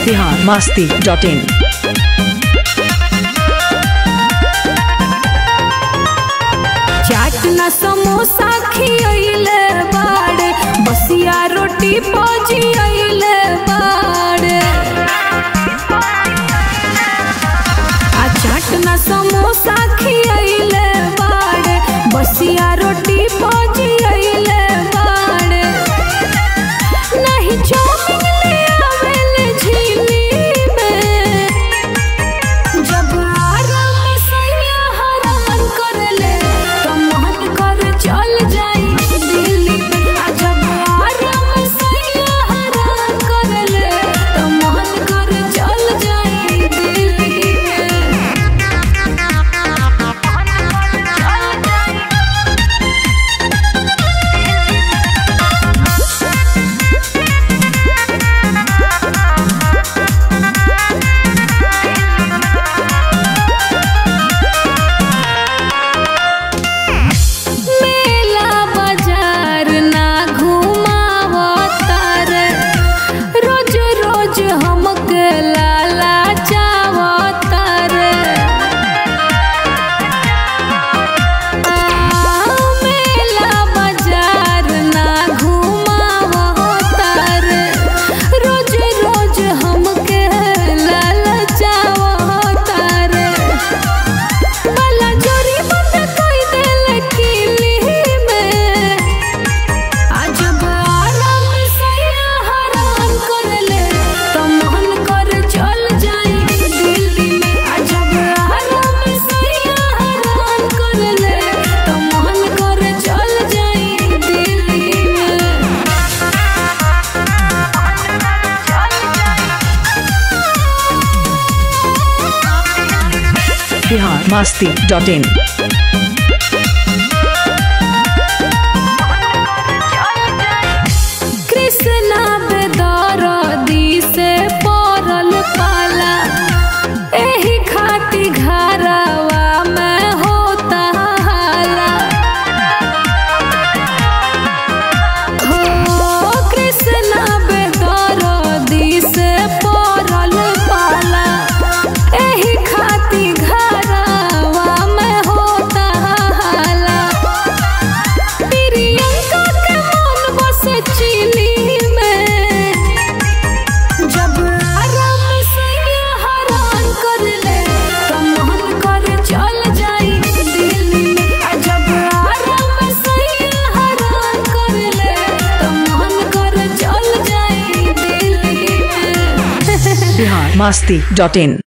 Bihar Masti dot in chaat ना समोसा खियले बाड़े बसिया रोटी पजियले बाड़े आ चाट ना समोसा खियले बाड़े बसिया रोटी पजियले बाड़े नहीं चाउमीन ले आवेले झिली में जब आराम सैया हरान करले तो मन कर चल जाई दिल्ली आ जब आराम सैया हरान करले तो मन कर चल जाई दिल्ली मेला बाजार ना घुमावतर रोज रोज हमके लाला चावतर मेला बाजार ना घुमावतर रोज रोज हमके लाला चावतर वाला जोरी बंद कोई देल किली में आज आराम सैया हरान करले तो मन कर चल जाई दिल्ली में आज आराम सैया हरान करले तो मन कर चल जाई दिल्ली में बिहार मास्ती डॉट इन कृष्णा बेदरदी से पड़ल पाला एही खाती घरवा में होता हाला हो कृष्णा बेदरदी से पड़ल पाला एही खाती घरवा में होता हाला प्रियंका के मन बसे चिली में जब आराम सैया हरान कर ले तो मन कर चल जाई दिल्ली में आ जब आराम सैया हरान कर ले तो मन कर चल जाई दिल्ली में बिहार मास्ती डॉट इन